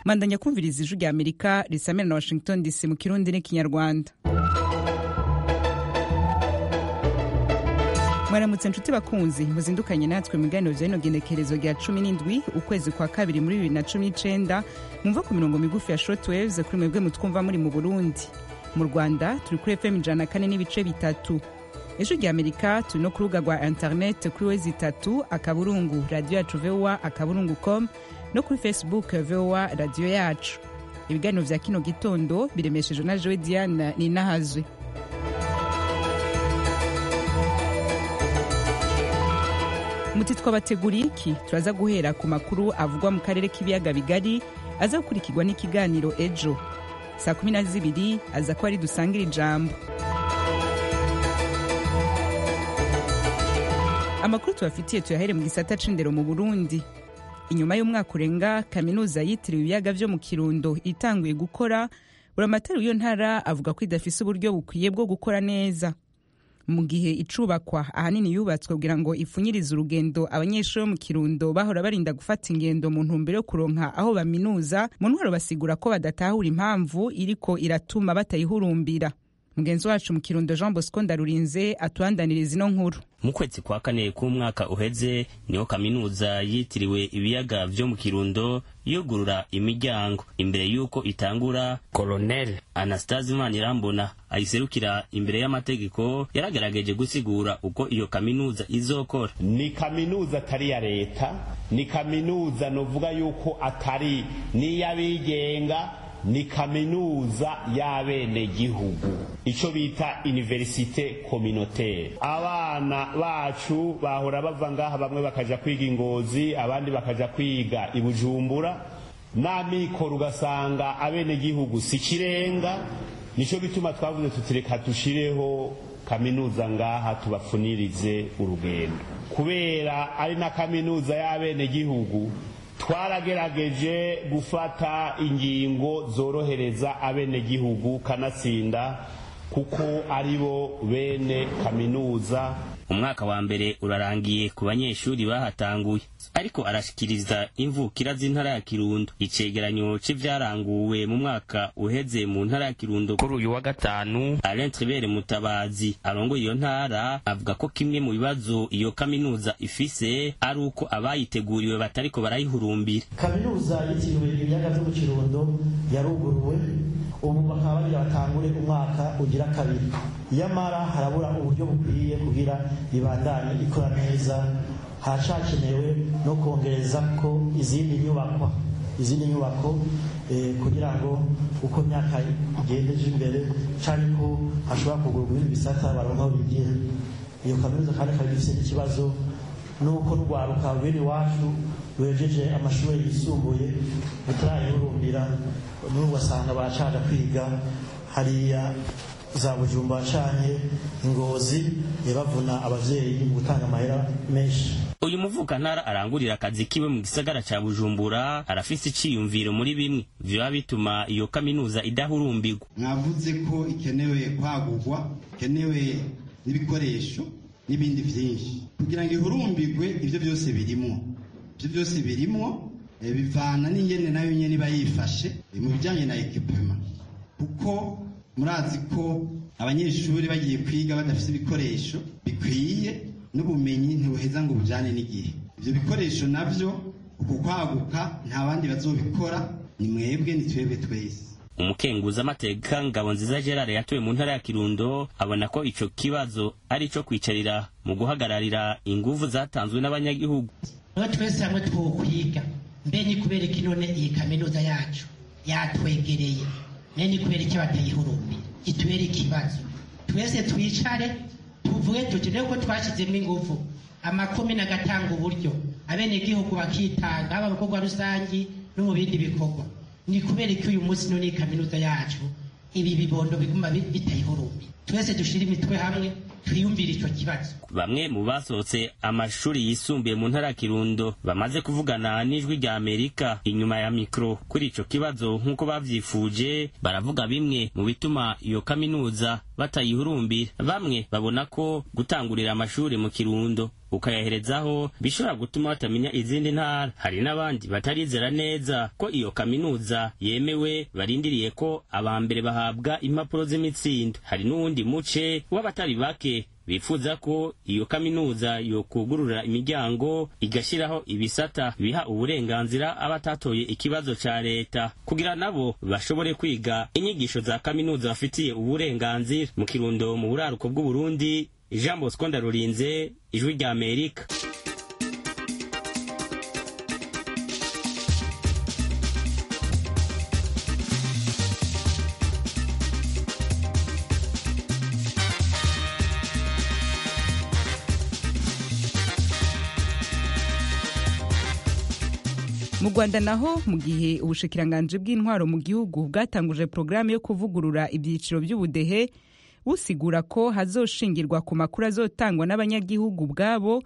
mandanya kumviriza ijwi rya amerika risamira na washington dc mu kirundi n'ikinyarwanda mwaramutse nshuti bakunzi muzindukanye natwe mu biganiro bya bino genekerezo rya cumi n'indwi ukwezi kwa kabiri muri bibiri na cumi n'icenda mwumva ku mirongo migufi ya shortwaves kuri mwebwe mutwumva muri mu burundi mu rwanda turi kuri fm ijana na kane n'ibice bitatu ejo rya amerika turi no ku rubuga rwa internet kuri wezi itatu akaburungu radiyo yacu voa akaburungu com no kuri facebook voa radiyo yacu ibiganiro vya kino gitondo biremeshejwe na jowe diana ninahazwe muti twabateguriye iki turaza guhera ku makuru avugwa mu karere k'ibiyaga bigari aza gukurikirwa n'ikiganiro ejo saa kumi na zibiri aza kuba ari dusangira ijambo amakuru tubafitiye tuyahere mu gisata c'indero mu burundi inyuma y'umwaka urenga kaminuza yitiriwe ibiyaga vyo mu kirundo itanguye gukora buramatari w'iyo ntara avuga ko idafise uburyo bukwiye bwo gukora neza mu gihe icubakwa ahanini yubatswe kugira ngo ipfunyirize urugendo abanyeshuri bo mu kirundo bahora barinda gufata ingendo mu ntumbero yo kuronka aho baminuza mu ntwaro basigura ko badatahura impamvu iriko iratuma batayihurumbira mugenzi wacu mu kirundo jean bosco ndarurinze atubandaniriza ino nkuru mu kwezi kwa kane k'umwaka uheze niho kaminuza yitiriwe ibiyaga vyo mu kirundo yugurura imiryango imbere y'uko itangura koloneli anastase manirambona ayiserukira imbere y'amategeko yaragerageje gusigura uko iyo kaminuza izokora ni kaminuza atari iya leta ni kaminuza novuga yuko atari n'iy'abigenga ni kaminuza y'abenegihugu icyo bita universite communautaire abana bacu bahora bava ngaha bamwe bakaja kwiga ingozi abandi bakaja kwiga ibujumbura n'amikoro ugasanga abenegihugu si kirenga nicyo gituma twavuze tutireka dushireho kaminuza ngaha tubafunirize urugendo kubera ari na kaminuza y'abenegihugu twaragerageje gufata ingingo zorohereza abenegihugu kanatsinda kuko aribo bene kaminuza umwaka wa mbere urarangiye ku banyeshuri bahatanguye ariko arashikiriza imvukira z'intara ya kirundo icegeranyo c'ivyaranguwe mu mwaka uheze mu ntara ya kirundo kuri uyu wa gatanu alain tribere mutabazi arongoye iyo ntara avuga ko kimwe mu bibazo iyo kaminuza ifise ari uko abayiteguriwe batariko barayihurumbira kaminuza yitiriwe ibiyaga vyo mu kirundo yaruguruwe ubu bakaba bagira batangure umwaka ugira kabiri nyamara harabura uburyo bukwiye kugira ibandanye ikora neza haracyakenewe no kongereza ko izindi nyubakwa izindi nyubako kugira ngo uko imyaka igenda ije imbere cyangwa ko hashobora kugurwa ibindi bisata baronka aho bigira iyo kaminuza kandi ikaba ifite n'ikibazo nuko rwaruka bene iwacu bejeje amashuri yisumbuye batarayihurumbira n'ubu basanga barashaje kwiga hariya za bujumba wacanye ingozi yabavuna abavyeyi mu gutanga amahera menshi uyu muvukantara arangurira akazi kiwe mu gisagara ca bujumbura arafise iciyumviro muri bimwe vyoba bituma iyo kaminuza idahurumbirwa mwavuze ko ikenewe kwagurwa ikenewe n'ibikoresho n'ibindi vyinshi kugira ngo ihurumbirwe ivyo byose birimwo ivyo byose birimwo bivana n'ingene nayo nyene iba yifashe mu bijanye na ekipema kuko murazi ko abanyeshuri bagiye kwiga badafite ibikoresho bikwiye n'ubumenyi ntibuheza ngo bujyane n'igihe ibyo bikoresho nabyo uku kwaguka nta bandi bazobikora ni mwebwe ni twebwe twese umukenguza amateka ngabo nziza gerard yatuwe mu ntara ya kirundo abona ko icyo kibazo ari icyo kwicarira mu guhagararira ingufu zatanzwe n'abanyagihugu niba twese hamwe twokwiga mbe ni kubera ko none iyi kaminuza yacu yatwegereye mbe ni kubera icyo batayihurumbi itubere ikibazo twese twicare tuvuge tuti rero ko twashyizemo ingufu amakomine agatanga uburyo abenegihugu bakitanga haba mu bikorwa rusange no mu bindi bikorwa ni kubera ko uyu munsi none kaminuza yacu ibi bibondo biguma bitayihurumbi twese dushyire imitwe hamwe twiyumvire icyo kibazo bamwe mu basohotse amashuri yisumbuye mu ntara ya kirundo bamaze kuvugana n'ijwi rya amerika inyuma ya mikoro kuri icyo kibazo nk'uko bavyifuje baravuga bimwe mu bituma iyo kaminuza batayihurumbira bamwe babona ko gutangurira amashuri mu kirundo ukayaherezaho bishobora gutuma batamenya izindi ntara hari n'abandi batarizera neza ko iyo kaminuza yemewe barindiriye ko abambere bahabwa impapuro z'imitsindo hari n'uwundi muce w'abatari bake bifuza ko iyo kaminuza yokugurura imiryango igashyiraho ibisata biha uburenganzira abatatoye ikibazo cya leta kugira nabo bashobore kwiga inyigisho za kaminuza bafitiye uburenganzira mu kirundo mu buraruko bw'uburundi jean bosco ndarurinze ijwi rya amerika mu rwanda naho mu gihe ubushikiranganji bw'intwaro mu gihugu bwatanguje porogaramu yo kuvugurura ibyiciro by'ubudehe busigura ko hazoshingirwa ku makuru azotangwa n'abanyagihugu ubwabo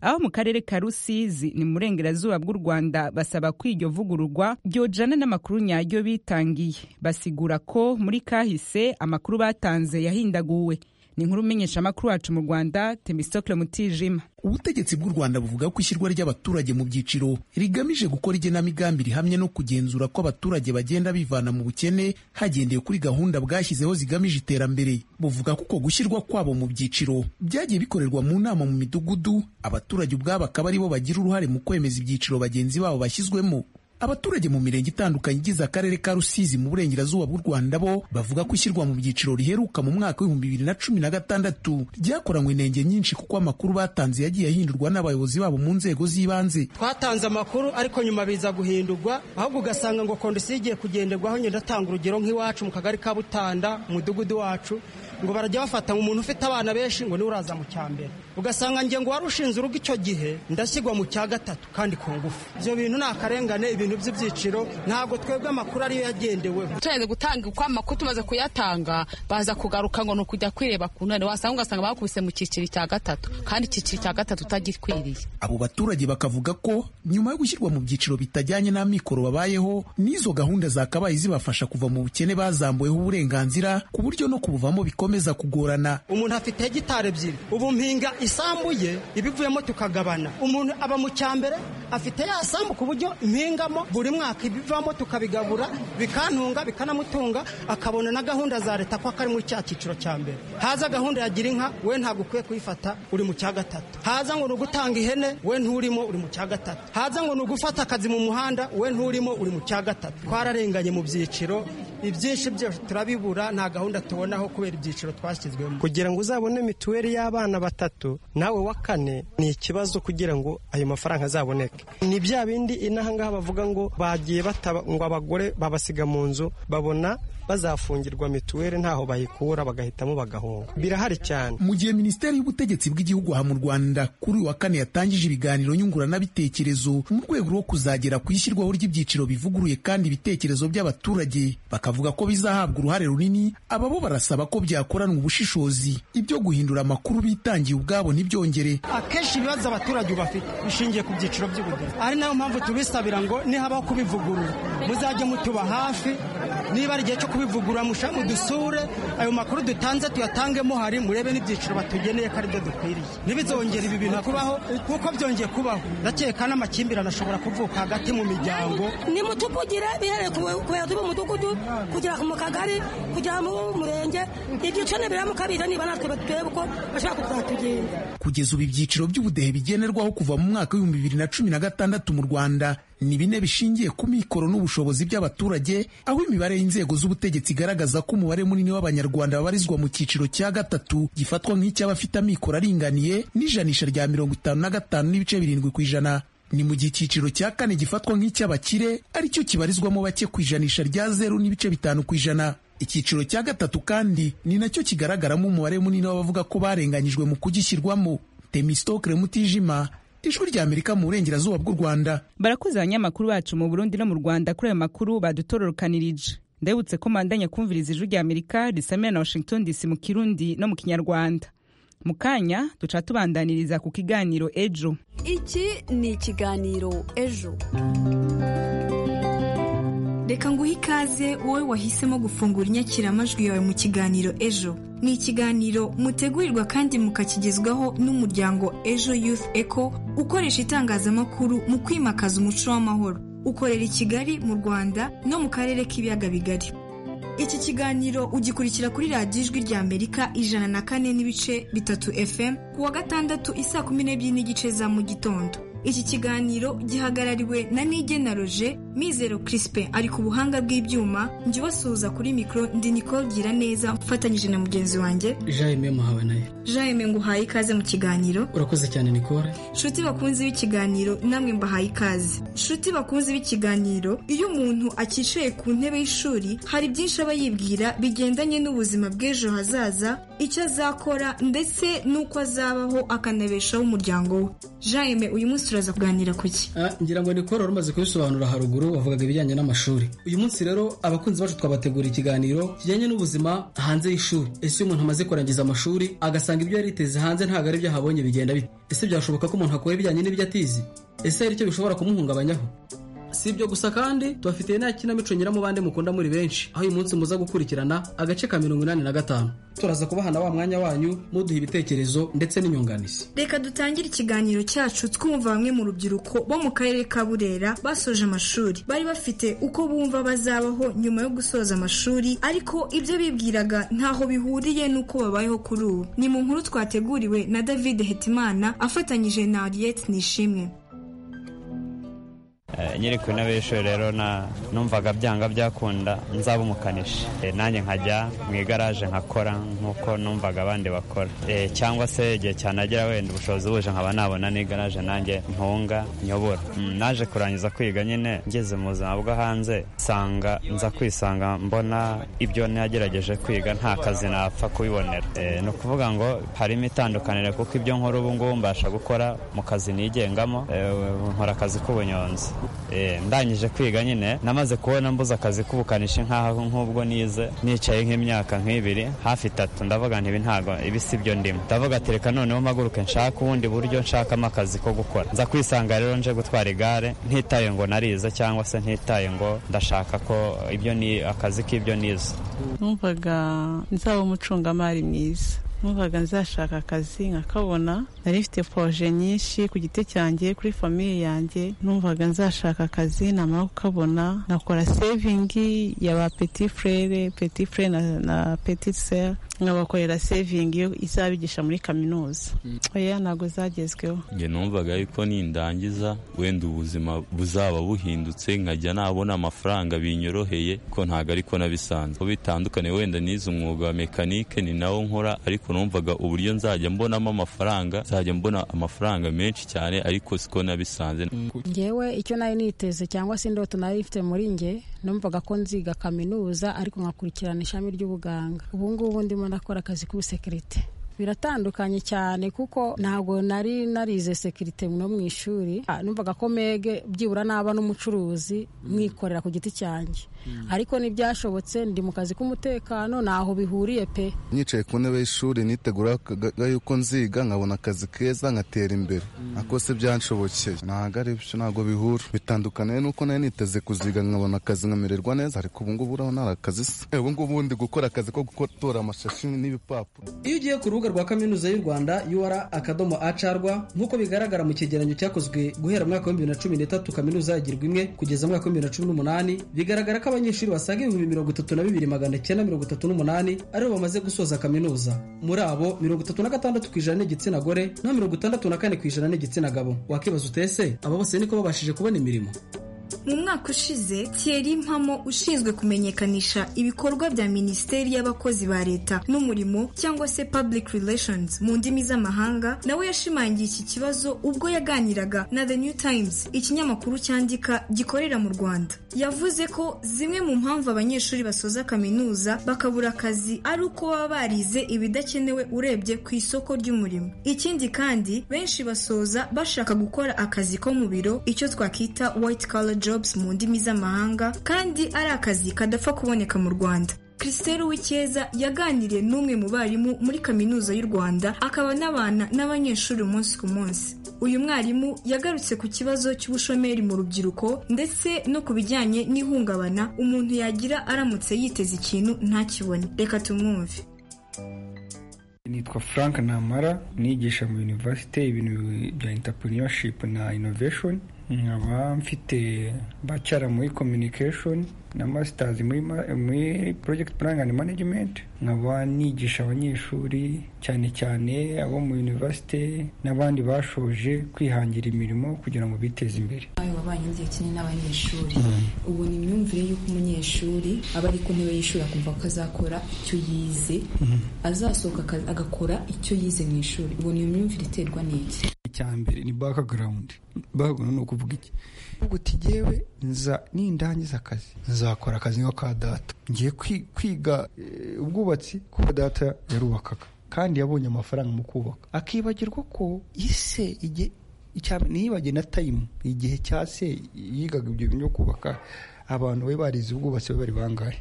aho mu karere ka rusizi ni mu burengerazuba bw'u rwanda basaba ko iryo vugururwa ryojana n'amakuru nyaryo bitangiye basigura ko muri kahise amakuru batanze yahindaguwe ni inkuru umenyesha amakuru wacu mu rwanda temistokle mutijima ubutegetsi bw'u rwanda buvuga ko ishyirwa ry'abaturage mu byiciro rigamije gukora igenamigambi rihamye no kugenzura ko abaturage bagenda bivana mu bukene hagendewe kuri gahunda bwashyizeho zigamije iterambere buvuga ko uko gushyirwa kwabo mu byiciro byagiye bikorerwa mu nama mu midugudu abaturage ubwabo akaba aribo bagira uruhare mu kwemeza ibyiciro bagenzi babo bashyizwemo abaturage mu mirenge itandukanye igize akarere ka rusizi mu burengerazuba bw'u rwanda bo bavuga ko ishyirwa mu byiciro riheruka mu mwaka w'ibihumbi bibiri na cumi na gatandatu ryakoranywe inenge nyinshi kuko amakuru batanze yagiye ahindurwa n'abayobozi babo mu nzego z'ibanze twatanze amakuru ariko nyuma biza guhindurwa ahubwo ugasanga ngo kondisiyo igiye kugenderwaho ngenda atanga urugero nk'iwacu mu kagari ka butanda mudugudu wacu ngo barajya bafata umuntu ufite abana benshi ngo niwe uraza mu cya mbere ugasanga nge ngo wari ushinze urugo icyo gihe ndashyirwa mu cya gatatu kandi ku ngufu ibyo bintu ni akarengane ibintu ibintu by'ibyiciro ntabwo twebwe amakuru ariyo yagendeweho tumaze gutanga uko amakuru tumaze kuyatanga baza kugaruka ngo ni ukujya kwireba ku ntare wasanga ugasanga bakubise mu cyiciro cya gatatu kandi icyiciro cya gatatu utagikwiriye abo baturage bakavuga ko nyuma yo gushyirwa mu byiciro bitajyanye n'amikoro babayeho n'izo gahunda zakabaye zibafasha kuva mu bukene bazambuyeho uburenganzira ku buryo no kubuvamo bikomeza kugorana umuntu afite hegitari ebyiri ubu mpinga isambu ye ibivuyemo tukagabana umuntu aba mu cyambere afite ya sambu ku buryo impingamo buri mwaka ibivamo tukabigabura bikantunga bikanamutunga akabona na gahunda za leta ko kari muri cya cyiciro cya mbere haza gahunda ya gira inka we ntabwo ukwiye kuyifata uri mu cya gatatu haza ngo ni ugutanga ihene we nturimo uri mu cya gatatu haza ngo ni ugufata akazi mu muhanda we nturimo uri mu cya gatatu twararenganye mu byiciro ibyinshi byose turabibura nta gahunda tubonaho kubera ibyiciro twashyizwemo kugira ngo uzabone mituweli y'abana batatu nawe wa kane ni ikibazo kugira ngo ayo mafaranga azaboneke ni bya bindi inahangaha bavuga ngo bagiye bataba ngo abagore babasiga mu nzu babona bazafungirwa mituweli ntaho bayikura bagahitamo bagahunga birahari cyane mu gihe minisiteri y'ubutegetsi bw'igihugu aha mu rwanda kuri uyu wa kane yatangije ibiganiro nyunguranabitekerezo mu rwego rwo kuzagera ku ishyirwaho ry'ibyiciro bivuguruye kandi ibitekerezo by'abaturage bakavuga ko bizahabwa uruhare runini ababo barasaba ko byakoranwa ubushishozi ibyo guhindura amakuru bitangiye ubwabo ntibyongere akenshi ibibazo abaturage bafite bishingiye ku byiciro by'ubudehe ari nayo mpamvu tubisabira ngo nihabaho kubivugurura muzajye mutuba hafi niba ari igihe cyo kubivugurura musha mudusure ayo makuru dutanze tuyatangemo hari murebe n'ibyiciro batugeneye ko aribyo dukwiriye ntibizongere ibi bintu kubaho kuko byongeye kubaho ndakeka n'amakimbirane ashobora kuvuka hagati mu miryango nimutuvugire bihereye kubera turi mu mudugudu kugera mu kagari kugera mu murenge ibyiciro nibiramuka biza niba natwe turebe uko bashobora kuzatugenza kugeza ubu ibyiciro by'ubudehe bigenerwaho kuva mu mwaka w'ibihumbi bibiri na cumi na gatandatu mu rwanda ni bine bishingiye ku mikoro n'ubushobozi by'abaturage aho imibare y'inzego z'ubutegetsi igaragaza ko umubare munini w'abanyarwanda babarizwa mu cyiciro cya gatatu gifatwa nk'icy'abafite amikoro aringaniye n'ijanisha rya mirongo itanu na gatanu n'ibice birindwi ku ijana ni mu gihe icyiciro cya kane gifatwa nk'icy'abakire aricyo kibarizwamo bake ku ijanisha rya zeru n'ibice bitanu ku ijana icyiciro cya gatatu kandi ni nacyo kigaragaramo umubare munini w'abavuga ko barenganyijwe mu kugishyirwamo temisitokire mutijima ijwi rya amerika mu burengerazuba bw'u rwanda barakoze abanyamakuru bacu mu burundi no mu rwanda kuri ayo makuru badutororokanirije ndabutse ko mandanye kumviriza ijwi rya amerika risamira na washington dc mu kirundi no mu kinyarwanda mu kanya duca tubandaniriza ku kiganiro ejo iki ni ikiganiro ejo reka nguhe ikaze wowe wahisemo gufungura inyakiramajwi yawe mu kiganiro ejo ni ikiganiro mutegurirwa kandi mukakigezwaho n'umuryango ejo youth eco ukoresha itangazamakuru mu kwimakaza umuco w'amahoro ukorera i kigali mu rwanda no mu karere k'ibiyaga bigari iki kiganiro ugikurikira kuri radiyo ijwi rya amerika ijana na kane n'ibice bitatu fm ku wa gatandatu isaa kumi n'ebyiri n'igice za mu gitondo iki kiganiro gihagarariwe na nigena roje mizero kirisipe ari ku buhanga bw'ibyuma njye ubasuhuza kuri mikoro ndi nicole gira neza mfatanyije na mugenzi wanjye jaime muhawe nayo jaime nguhaye ikaze mu kiganiro urakoze cyane nicole nshuti bakunzi b'ikiganiro namwe mbahaye ikaze nshuti bakunzi b'ikiganiro iyo umuntu akicaye ku ntebe y'ishuri hari byinshi aba yibwira bigendanye n'ubuzima bw'ejo hazaza icyo azakora ndetse n'uko azabaho akanabeshaho umuryango we jaime uyu munsi turaza kuganira ku ki Ah, ngira ngo nicole wari umaze kubisobanura haruguru wavugaga ibijyanye n'amashuri uyu munsi rero abakunzi bacu twabategura ikiganiro kijyanye n'ubuzima hanze y'ishuri ese iyo umuntu amaze kurangiza amashuri agasanga ibyo yariteze hanze ntabwo ari byo ahabonye bigenda bite ese byashoboka ko umuntu akora ibijyanye n'ibyo atizi ese hari icyo bishobora kumuhungabanyaho si ibyo gusa kandi tubafitiye nta kinamico nyiramubande mukunda muri benshi aho uyu munsi muza gukurikirana agace ka mirongo inani na gatanu turaza kubahana wa mwanya wanyu muduha ibitekerezo ndetse n'inyunganizi reka dutangire ikiganiro cyacu twumva bamwe mu rubyiruko bo mu karere ka burera basoje amashuri bari bafite uko bumva bazabaho nyuma yo gusoza amashuri ariko ibyo bibwiraga ntaho bihuriye n'uko babayeho kuri ubu ni mu nkuru twateguriwe na david hetimana afatanyije na ariette nishimwe Eh, nyiri ku ntebe y'ishuri rero na numvaga byanga byakunda nzaba umukanishi Eh, nanjye nkajya mu igaraje nkakora nk'uko numvaga abandi bakora Eh, cyangwa se igihe cyanagira wenda ubushobozi buje nkaba nabona n'igaraje nanjye ntunga nyobora Mm, naje kurangiza kwiga nyine ngeze mu buzima bwo hanze sanga nza kwisanga mbona ibyo nagerageje kwiga nta kazi napfa kubibonera Eh, ni ukuvuga ngo harimo itandukaniro kuko ibyo nkora ubu ngubu mbasha gukora mu kazi nigengamo Eh, nkora akazi k'ubunyonzi Eh, ndangije kwiga nyine namaze kubona mbuze akazi k'ubukanishi nk'aho nk'ubwo nize nicaye nk'imyaka nk'ibiri hafi itatu ndavuga nti ibi ntago ibi si byo ndimo ndavuga ati reka noneho mpaguruke nshaka ubundi buryo nshakamo akazi ko gukora nza kwisanga rero nje gutwara igare ntitaye ngo narize cyangwa se ntitaye ngo ndashaka ko ibyo ni akazi k'ibyo nize numvaga nzaba umucungamari mwiza numvaga nzashaka akazi nkakabona nari mfite poroje nyinshi ku giti cyanjye kuri famiye yanjye numvaga nzashaka akazi namara kukabona nkakora sevingi ya ba peti frere peti frere na, na peti sere nkabakorera sevingi yo izabigisha muri kaminuza oya ntabwo zagezweho njye numvaga yuko nindangiza wenda ubuzima buzaba buhindutse nkajya nabona amafaranga binyoroheye ko ntabwo ariko nabisanzwe ko bitandukanye wenda nize umwuga wa mekanike ni nawo nkora ariko numvaga uburyo nzajya mbonamo amafaranga nzajya mbona amafaranga menshi cyane ariko siko nabisanze ngewe icyo nari niteze cyangwa se indoto nari mfite muri nge numvaga ko nziga kaminuza ariko nkakurikirana ishami ry'ubuganga ubu ngubu ndimo nakora akazi k'ubusekirite biratandukanye cyane kuko ntabwo nari narize sekirite no mu ishuri Ah, numvaga ko mege byibura naba n'umucuruzi mwikorera ku giti cyanjye ariko ntibyashobotse ndi mu kazi k'umutekano ntaho bihuriye pe nicaye ku ntebe y'ishuri niteguraga yuko nziga nkabona akazi keza nkatera imbere ako se byanshobokeye ntabwo ari byo ntabwo bihura bitandukaniye nuko nari niteze kuziga nkabona akazi nkamererwa neza ariko ubu ngubu urabona ari akazi se Eh, ubu ngubu ndi gukora akazi ko gutora amashashi n'ibipapuro iyo ugiye ku rubuga rwa kaminuza y'u rwanda ur akadomo acarwa nk'uko bigaragara mu cyegeranyo cyakozwe guhera mu mwaka w'ibihumbi bibiri na cumi n'itatu kaminuza yagirwa imwe kugeza mu mwaka w'ibihumbi bibiri na cumi n'umunani bigaragara ko abanyeshuri basaga ibihumbi mirongo itatu na bibiri magana cyenda mirongo itatu n'umunani aribo bamaze gusoza kaminuza muri abo mirongo itatu na gatandatu ku ijana ni igitsina gore naho mirongo itandatu na kane ku ijana ni igitsina gabo wakibaza utese aba bose niko babashije kubona imirimo mu mwaka ushize Thierry Mpamo ushinzwe kumenyekanisha ibikorwa bya minisiteri y'abakozi ba leta n'umurimo cyangwa se public relations mu ndimi z'amahanga nawe yashimangiye iki kibazo ubwo yaganiraga na The New Times ikinyamakuru cyandika gikorera mu Rwanda yavuze ko zimwe mu mpamvu abanyeshuri basoza kaminuza bakabura akazi ari uko baba barize ibidakenewe urebye ku isoko ry'umurimo ikindi kandi benshi basoza bashaka gukora akazi ko mu biro icyo twakita white collar jobs mu ndimi z'amahanga kandi ari akazi kadapfa kuboneka mu Rwanda christelle uwicyeza yaganiriye n'umwe mu barimu muri kaminuza y'u rwanda akaba n'abana n'abanyeshuri umunsi ku munsi uyu mwarimu yagarutse ku kibazo cy'ubushomeri mu rubyiruko ndetse no ku bijyanye n'ihungabana umuntu yagira aramutse yiteze ikintu ntakibone reka tumwumve nitwa frank namara nigisha mu universite ibintu bya entrepreneurship na innovation nkaba mfite bacara muri communication na masters muri, ma- muri project planning and management nkaba nigisha abanyeshuri cyane cyane abo mu universite n'abandi bashoje kwihangira imirimo kugira ngo biteze imbere nawe wabanye igihe kinini n'abanyeshuri ubu ni imyumvire y'uko umunyeshuri aba ari ku ntebe y'ishuri akumva ko azakora icyo yize azasohoka aka- agakora icyo yize mu ishuri ubu ni imyumvire iterwa n'iki icya mbere ni background background ni ukuvuga iki uvuga uti jyewe nza nindangiza akazi nzakora akazi nko ka data ngiye kwi- kwiga eh, ubwubatsi kuko data yarubakaga kandi yabonye amafaranga mu kubaka akibagirwa ko ise igihe icya- niyibagiwe na tayimu igihe cya se yigaga ibyo bintu byo kubaka abantu bari barize ubwubatsi bari bari bangahe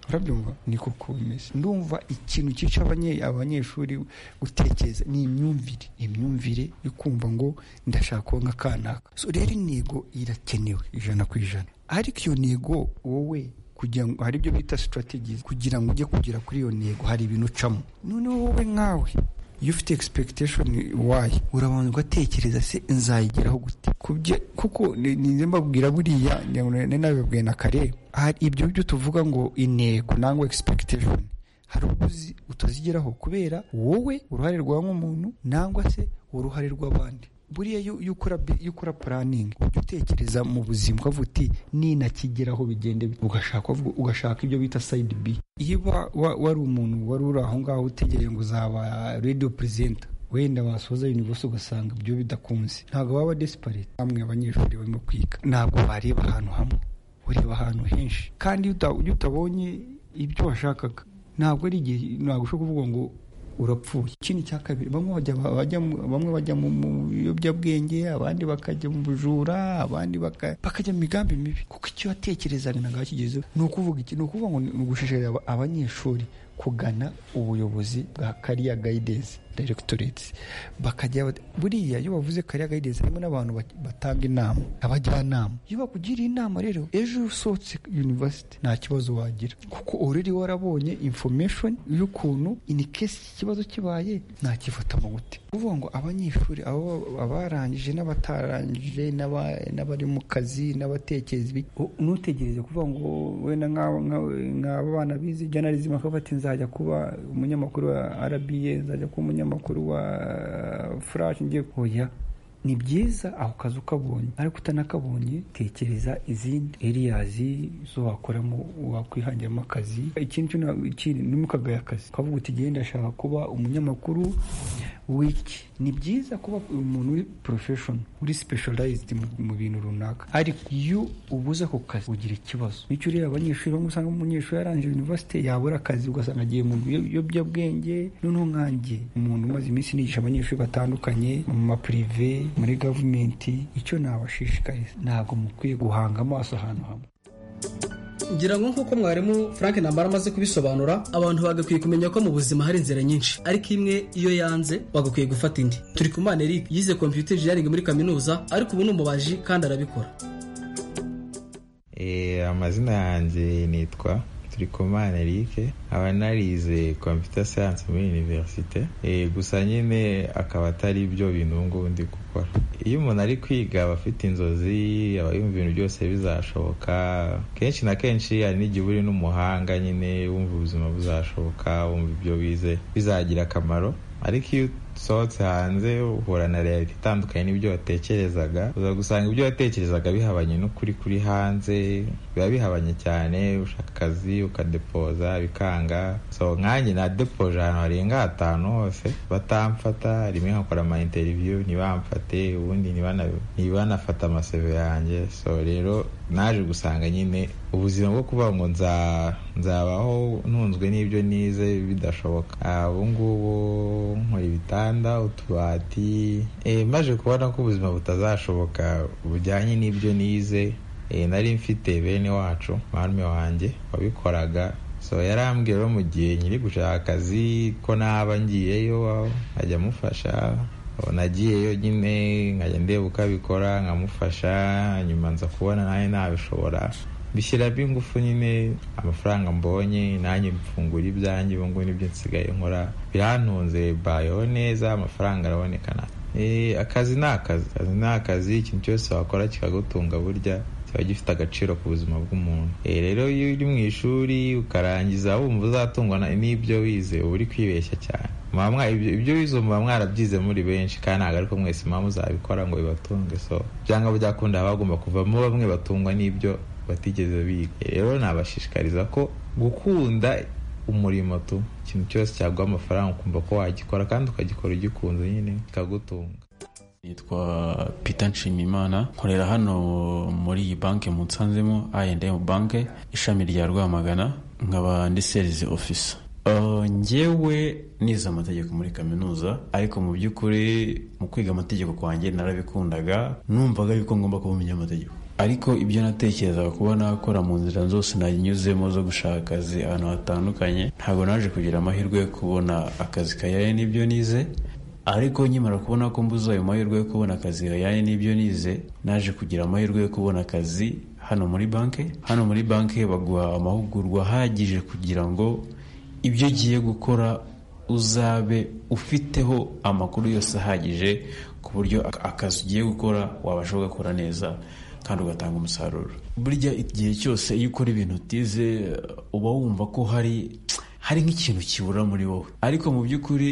urabyumva ni kuko bimeze ndumva ikintu cyica abanye- abanyeshuri gutekereza ni imyumvire imyumvire yo kumva ngo ndashaka kuba nka kanaka so rero intego irakenewe ijana ku ijana ariko iyo ntego wowe kugira ngo hari ibyo bita strategies kugira ngo ujye kugera kuri iyo ntego hari ibintu ucamo noneho wowe nkawe iyo ufite expectation wayi urabanza ugatekereza se nzayigeraho gute kubye kuko ni- ninze mbabwira buriya ninabibabwiye na kare hari ibyo byo tuvuga ngo intego nangwa expectation hari ubwo uzi utazigeraho kubera wowe uruhare rwawe nk'umuntu nangwa se uruhare rw'abandi buriya iyo iyo ukora bi- iyo ukora puraningi ujya utekereza mu buzima ukavuga uti ninakigeraho bigende bite." ugashaka uvuga- ugashaka ibyo bita sayidi bi iyo uba wa- wari umuntu wari uri aho ngaho utegereje ngo uzaba radiyo perezida wenda wasoza universe ugasanga ibyo bidakunze ntabwo baba desperate bamwe abanyeshuri barimo kwiga ntabwo bareba ahantu hamwe ureba ahantu henshi kandi iyo uta- iyo utabonye ibyo washakaga ntabwo ari igihe ntabwo ushobora kuvuga ngo urapfuye ikindi cya kabiri bamwe bajya bajya mu- bamwe bajya mu mu biyobyabwenge abandi bakajya mu bujura abandi baka- bakajya mu migambi mibi kuko icyo watekerezaga ntabwo wakigezeho ni ukuvuga iki ni ukuvuga ngo ni ni ugushishikariza aba- abanyeshuri kugana ubuyobozi bwa kariya gayidensi directorate bakajya bat- buriya iyo bavuze kariya gayidensi harimo n'abantu bat- batanga inama abajyanama iyo bakugiriye inama rero ejo iyo usohotse university nta kibazo wagira kuko already warabonye information y'ukuntu in case ikibazo kibaye nakifata mu gute kuvuga ngo abanyeshuri abo- abarangije n'abatarangije n'aba- n'abari mu kazi n'abatekereza ibiki ntutegereze kuvuga ngo wenda nk'aba- nk'aba- nk'aba bana bize journalism bakavuga ati nzajya kuba umunyamakuru wa rba nzajya kuba umunyamakuru wa furashi ngiye oya ni byiza ako kazi ukabonye ariko utanakabonye tekereza izindi eriyazi zo wakoramo wakwihangiramo akazi ikindi cyo na- ikindi ni mukagaya akazi ukavuga uti genda ashaka kuba umunyamakuru wiki ni byiza kuba umuntu uri profession uri specialized mu, mu bintu runaka ariko iyo ubuze ako kazi ugira ikibazo nicyo ureba abanyeshuri bamwe usanga umunyeshuri yarangije university yabura akazi ugasanga agiye mu biyo- biyobyabwenge noneho nkanjye umuntu umaze iminsi nigisha abanyeshuri batandukanye mu mapurive muri gavumenti icyo nabashishikariza ntabwo mukwiye guhanga amaso ahantu hamwe ngira ngo nk'uko mwarimu frank nambara amaze kubisobanura abantu bagakwiye kumenya ko mu buzima hari inzira nyinshi ariko imwe iyo yanze bagakwiye gufata indi turi ku mana eric yize computer engineering muri kaminuza ariko ubu ni umubaji kandi arabikora Eh, amazina yanjye nitwa turikomana erike nkaba narize computer science muri universite Eh, gusa nyine akaba atari ibyo bintu ubu ngubu ndi gukora iyo umuntu ari kwiga aba afite inzozi aba yumva ibintu byose bizashoboka kenshi na kenshi hari n'igihe uba uri n'umuhanga nyine wumva ubuzima buzashoboka wumva ibyo wize bizagira akamaro ariko iyo usohotse hanze uhura na reality itandukanye n'ibyo watekerezaga uza gusanga ibyo watekerezaga bihabanye n'ukuri kuri hanze biba bihabanye cyane ushaka akazi ukadepoza bikanga so nkanjye nadepoje ahantu harenga hatanu hose batamfata rimwe nkakora ama interview ntibamfate ubundi ntibana- ntibanafata amaseve yanjye so rero naje gusanga nyine ubuzima bwo kuvuga ngo nza- nzabaho ntunzwe n'ibyo nize bidashoboka Ah, ubu ngubu nkora ibitanda utubati Eh, maje kubona ko ubuzima butazashoboka bujyanye n'ibyo nize Eh, nari mfite bene wacu marume wanjye wabikoraga so yarambwiye rero mu gihe nyiri gushaka akazi ko naba ngiyeyo nkajya amufasha nagiyeyo nyine nkajya ndeba uko abikora nkamufasha nyuma nza kubona nanjye nabishobora bishyiramo ingufu nyine amafaranga mbonye nanjye mfungura ibyanjye ubu ngubu nibyo nsigaye nkora birantunze bayeho neza amafaranga araboneka na Eh, akazi ni akazi akazi ni akazi ikintu cyose wakora kikagutunga burya kiba gifite agaciro ku buzima bw'umuntu Eh, rero iyo uri mu ishuri ukarangiza wumva uzatungwa na- n'ibyo wize uba uri kwibeshya cyane Muba mwa- ibyo ibyo wize muba mwarabyize muri benshi kandi ntabwo ariko mwese muba muzabikora ngo bibatunge so byanga byakunda haba hagomba kuvamo bamwe batungwa n'ibyo batigeze biga Eh, rero nabashishikariza ko gukunda umurimo tu ikintu cyose cyaguha amafaranga ukumva ko wagikora kandi ukagikora ugikunze nyine kikagutunga nitwa Peter Nshimimana nkorera hano muri iyi banki mu Nsanzemo I&M banke ishami rya Rwamagana nkaba ndi sales officer Uh, njyewe nize amategeko muri kaminuza ariko mu by'ukuri mu kwiga amategeko kwanjye narabikundaga numvaga yuko ngomba kuba umunyamategeko ariko ibyo natekerezaga kuba nakora mu nzira zose nanyuzemo zo gushaka akazi ahantu hatandukanye ntabwo naje kugira amahirwe yo kubona akazi kajyanye n'ibyo nize ariko nkimara kubona ko mbuze ayo mahirwe yo kubona akazi yajyanye n'ibyo nize naje kugira amahirwe yo kubona akazi hano muri banki hano muri banki baguha amahugurwa ahagije kugira ngo ibyo ugiye gukora uzabe ufiteho amakuru yose ahagije ku buryo ak- akazi ugiye gukora wabasha kugakora neza kandi ugatanga umusaruro burya igihe cyose iyo ukora ibintu utize uba wumva ko hari hari nk'ikintu kibura muri wowe ariko mu by'ukuri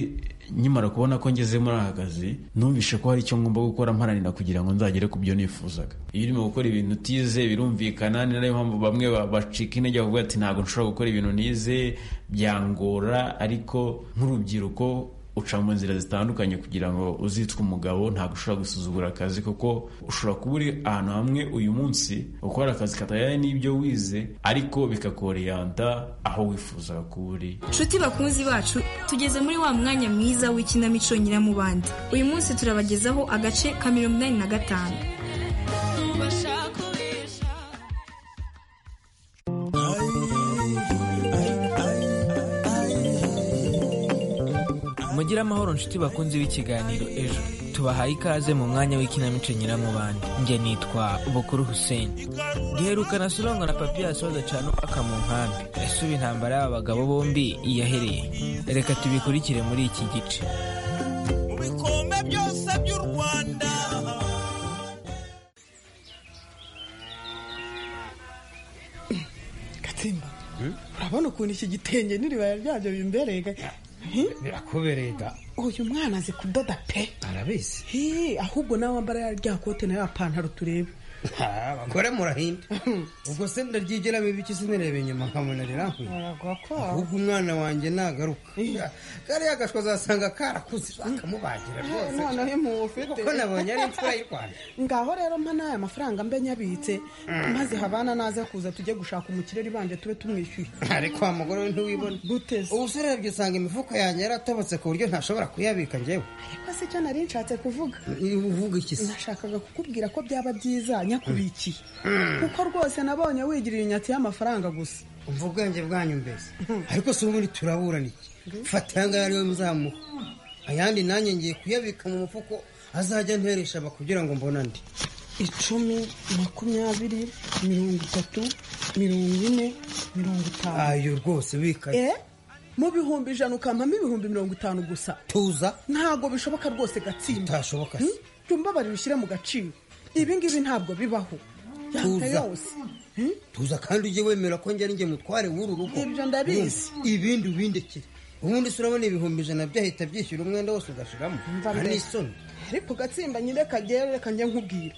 nkimara kubona ko ngeze muri aka kazi numvishe ko hari icyo ngomba gukora mparanira kugira ngo nzagere ku byo nifuzaga iyo urimo gukora ibintu utize birumvikana ni nayo mpamvu bamwe ba- bacika intege bavuga ati ntabwo nshobora gukora ibintu nize byangora ariko nk'urubyiruko uca mu nzira zitandukanye kugira ngo uzitwe umugabo ntabwo ushobora gusuzugura akazi kuko ushobora kuba uri ahantu hamwe uyu munsi ukora akazi katajyanye n'ibyo wize ariko bikakoreyanta aho wifuzaga kuba uri nshuti bakunzi bacu tugeze muri wa mwanya mwiza w'ikinamico nyiramubande uyu munsi turabagezaho agace ka mirongo inani na gatanu mugire amahoro nshuti bakunze b'ikiganiro ejo tubahaye ikaze mu mwanya w'ikinamico nyiramubande njye nitwa bukuru hussein giherukana surangwa na papiyasi w'agacano aka mu nkambi ese ubu intambara y'aba bagabo bombi yahereye reka tubikurikire muri iki gice bikombe byose by'u rwanda gatsimba urabona ukuntu iki gitenge n'iribaya ryabyo bimberega birakubereye da uyu mwana azi kudoda pe arabizi Hii, ahubwo nawe wambara ya rya kote na ya pantaro tureba abagore murahinda ubwo se ndaryigiramo ibiki sinireba inyuma nkabona rirankuye ahubwo umwana wanjye nagaruka kariya gashwa azasanga karakuze akamubagira rwose noneho impuhwe ufite kuko nabonye ari imfura y'u rwanda ngaho rero mpa n'aya mafaranga mbe nyabitse maze habana naza kuza tujye gushaka umukireri banje tube tumwishyuye ariko wa mugore we ntiwibona ubu se urebye usanga imifuka yanjye yaratobotse ku buryo ntashobora kuyabika njyewe ariko si cyo nari nshatse kuvuga uvuga iki se nashakaga kukubwira ko byaba byiza nyakubikiye Mm. kuko rwose nabonye wigirira inyatsi y'amafaranga gusa umva ubwenge bwanyu mbese ariko si ubundi turaburana iki fata ayangaya ariwe muzamuha ayandi nanjye ngiye kuyabika mu mufuko azajya nteresha aba kugira ngo mbone andi icumi makumyabiri mirongo itatu mirongo ine mirongo itanu ayo rwose bikaye Eh? mu bihumbi ijana ukampamo ibihumbi mirongo itanu gusa tuza ntabwo bishoboka rwose gatsinda bitashoboka se jumbabarira ushyire mu gaciro ibi ngibi ntabwo bibaho yanga Tuza. yose tuza kandi ujye wemera ko njye njye mutware w'uru rugo Ibyo ndabizi. Urumva? ibindi ubindekire ubundi se urabona ibihumbi ijana byahita byishyura umwenda wose ugashiramo hari n'isoni ariko gatsimba nyireka rero reka njye nkubwira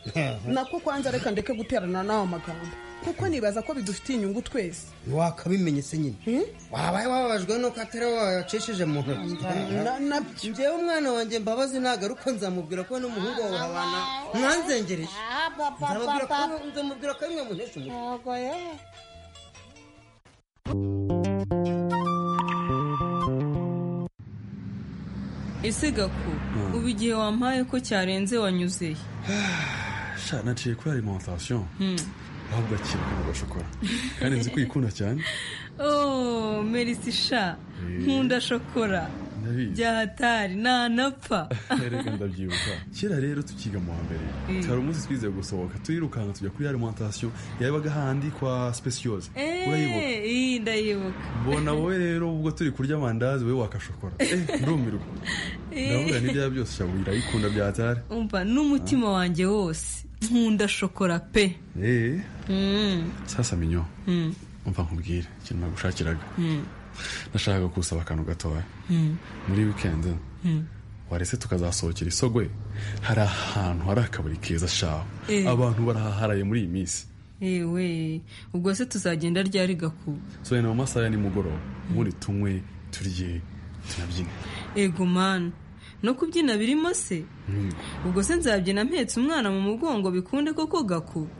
nako kwanza reka ndeke guterana n'ayo magambo kuko nibaza ko bidufitiye inyungu twese wakabimenye se nyine wabaye wababajwe nuko atari wowe wayacishije mu ntoki Na- njyewe umwana wanjye mbabazi nagaruka nzamubwira ko n'umuhungu wawe babana mwanzengereje Nzamubwira ko- nzamubwira ko ari mwe muntesha umutwe ese gaku ubu igihe wampaye ko cyarenze wanyuzeye sha naciye kuri alimentation ahubwo akira akantu gashokora kandi nzi ko uyikunda cyane oh merisi sha Eh. nkunda shokora ndabizi byahatari nanapfa reka ndabyibuka kera rero tukiga mu wa mbere Mm. twari umunsi twize gusohoka turirukanka tujya kuri alimentation yabaga handi kwa spesiyose urayibuka Eh, iyi ndayibuka mbona wowe rero ubwo turi kurya amandazi wowe wakashokora Eh, ndumirwa ndavuga n'ibyaba byose shyamba irayikunda byatari umva n'umutima wanjye wose nkunda shokora pe Eh, Mm, sasa minyo mm, umva nkubwire ikintu nagushakiraga mm, nashakaga kusaba akantu gatoya mm, muri wikendi mm. warese tukazasohokera isogwe hari ahantu hari akabari keza shaho Eh. abantu barahaharaye muri iyi minsi ewe ubwo se tuzagenda ryari gakuba soya ni mu masaha ya nimugoroba ubundi tunywe turye tunabyine ego mani no kubyina birimo se Mm. ubwo se nzabyina mpetse umwana mu mugongo bikunde koko gakuba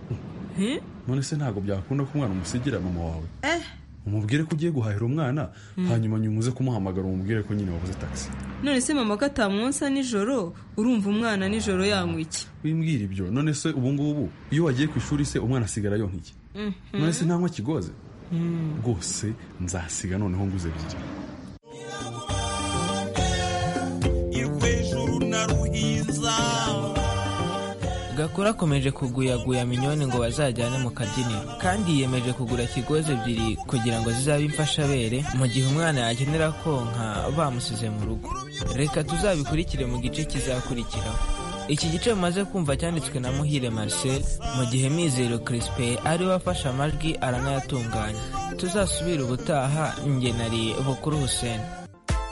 Eh? none se ntabwo byakunda ko umwana umusigira mama wawe eh umubwire ko ugiye guhahira umwana Mm. hanyuma nyuma uze kumuhamagara umubwire ko nyine wabuze taxi none se mama ko atamwonsa nijoro urumva umwana nijoro yanywa iki wimbwira ibyo none se ubu ngubu iyo wagiye ku ishuri se umwana asigara yonka iki Mhm. none se ntanywa kigoze Mm. rwose nzasiga noneho nguze ebyiri irwejuru na ruhinza gakuru akomeje kuguyaguya minyoni ngo bazajyane mu kabyiniro kandi yiyemeje kugura kigozi ebyiri kugira ngo zizabe imfashabere mu gihe umwana yakenera konka bamusize mu rugo reka tuzabikurikire mu gice kizakurikiraho iki gice mumaze kumva cyanditswe na muhire marcel mu gihe mizero crispin ari we afashe amajwi aranayatunganya tuzasubire ubutaha ngenari bukuru hussein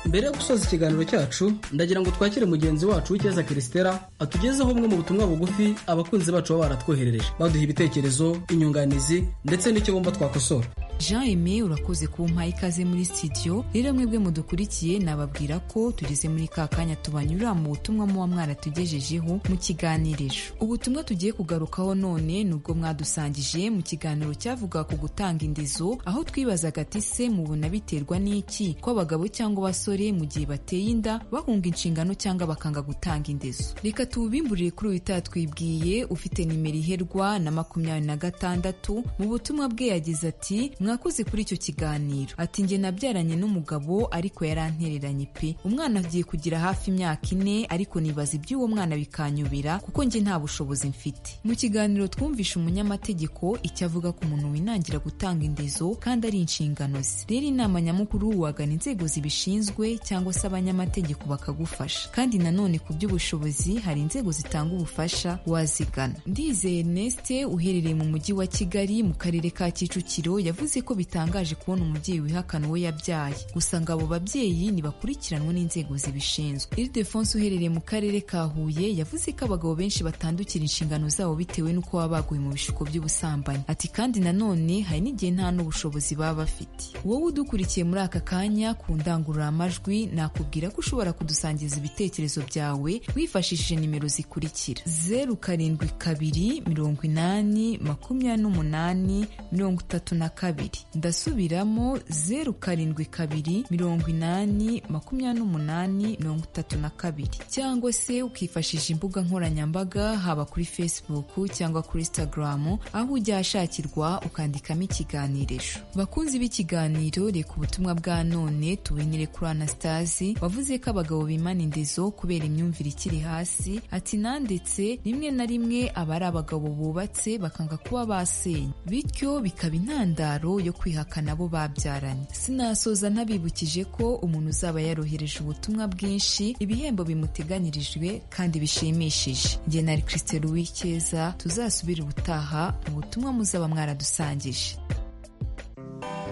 mbere yo gusoza ikiganiro cyacu ndagira ngo twakire mugenzi wacu w'icyeza kirisitera atugezeho bumwe mu butumwa bugufi abakunzi bacu baba baratwoherereje baduha ibitekerezo inyunganizi ndetse n'icyo bumva twakosora jean aime urakoze kumpaha ikaze muri sitidiyo rero mwebwe mudukurikiye nababwira ko tugeze muri ka kanya tubanyura mu butumwa muba mwaratugejejeho mu kiganiriro ubutumwa tugiye kugarukaho none ni ubwo mwadusangije mu kiganiro cyavuga ku gutanga indezo aho twibazaga ati se mubona biterwa n'iki ko abagabo cyangwa abasore mu gihe bateye inda bahunga inshingano cyangwa bakanga gutanga indezo reka tubimburire kuri uyu twibwiye ufite nimero iherwa na makumyabiri na gatandatu mu butumwa bwe yagize ati mwakoze kuri icyo kiganiro ati njye nabyaranye n'umugabo ariko yarantereranye pe umwana agiye kugira hafi imyaka ine ariko nibaza iby'uwo mwana bikanyubira kuko njye nta bushobozi mfite mu kiganiro twumvishe umunyamategeko icyo avuga ku muntu winangira gutanga indezo kandi ari inshingano ze rero inama nyamukuru wagana inzego zibishinzwe cyangwa se abanyamategeko bakagufasha kandi nanone ku by'ubushobozi hari inzego zitanga ubufasha wazigana ndizeye neste uherereye mu mujyi wa kigali mu karere ka kicukiro yavuze ko bitangaje kubona umubyeyi wihakana uwo yabyaye gusa ngo abo babyeyi ntibakurikiranwe n'inzego zibishinzwe iridefonse uherereye mu karere ka huye yavuze ko abagabo benshi batandukira inshingano zabo bitewe n'uko baba baguye mu bishuko by'ubusambanyi ati kandi nanone hari n'igihe nta n'ubushobozi baba bafite wowe udukurikiye muri aka kanya ku ndangururamajwi nakubwira ko ushobora kudusangiza ibitekerezo byawe wifashishije nimero zikurikira zeru karindwi kabiri mirongo inani makumyabiri n'umunani mirongo itatu na kabiri ndasubiramo zeru karindwi kabiri mirongo inani makumyabiri n'umunani mirongo itatu na kabiri cyangwa se ukifashisha imbuga nkoranyambaga haba kuri facebook cyangwa kuri instagram aho ujya ahashakirwa ukandikamo ikiganirisho bakunzi b'ikiganiro reka ubutumwa bwa none tubinire kuri anastasi wavuze ko abagabo bimana indezo kubera imyumvire ikiri hasi ati nandetse rimwe na rimwe aba ari abagabo bubatse bakanga kuba basenya bityo bikaba intandaro yo kwihakana abo babyaranye sinasoza ntabibukije ko umuntu uzaba yarohereje ubutumwa bwinshi ibihembo bimuteganyirijwe kandi bishimishije njye na christe louis keza tuzasubire ubutaha mu butumwa muzaba mwaradusangije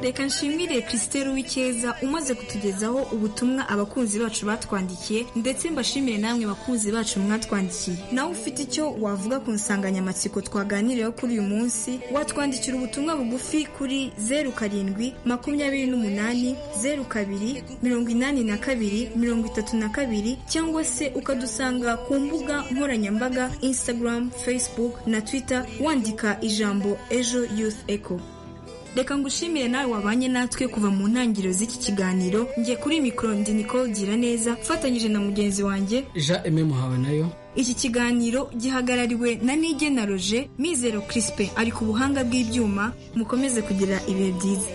reka nshimire christelle w'icyeza umaze kutugezaho ubutumwa abakunzi bacu batwandikiye ndetse mbashimire namwe bakunzi bacu mwatwandikiye nawe ufite icyo wavuga ku nsanganyamatsiko twaganiriyeho kuri uyu munsi watwandikira ubutumwa bugufi kuri zeru karindwi makumyabiri n'umunani zeru kabiri mirongo inani na kabiri mirongo itatu na kabiri cyangwa se ukadusanga ku mbuga nkoranyambaga instagram facebook na twitter wandika ijambo ejo youth echo reka ngushimire nawe wabanye natwe kuva mu ntangiriro z'iki kiganiro njye kuri mikoro ndi nicole gira neza mfatanyije na mugenzi wanjye jean aime muhawe nayo iki kiganiro gihagarariwe na nige na roger mizero kirisipe ari ku buhanga bw'ibyuma mukomeze kugira ibihe byiza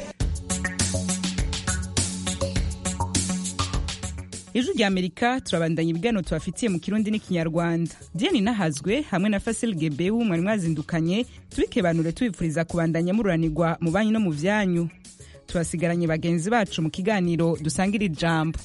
ijwi rya amerika turabandanya ibiganiro tubafitiye mu kirundi n'ikinyarwanda diane nahazwe hamwe na fasil gebewu mwari mwazindukanye tubikebanure tubifuriza kubandanya mururanirwa mu banyu no mu byanyu tubasigaranye bagenzi bacu mu kiganiro dusanga iri jambo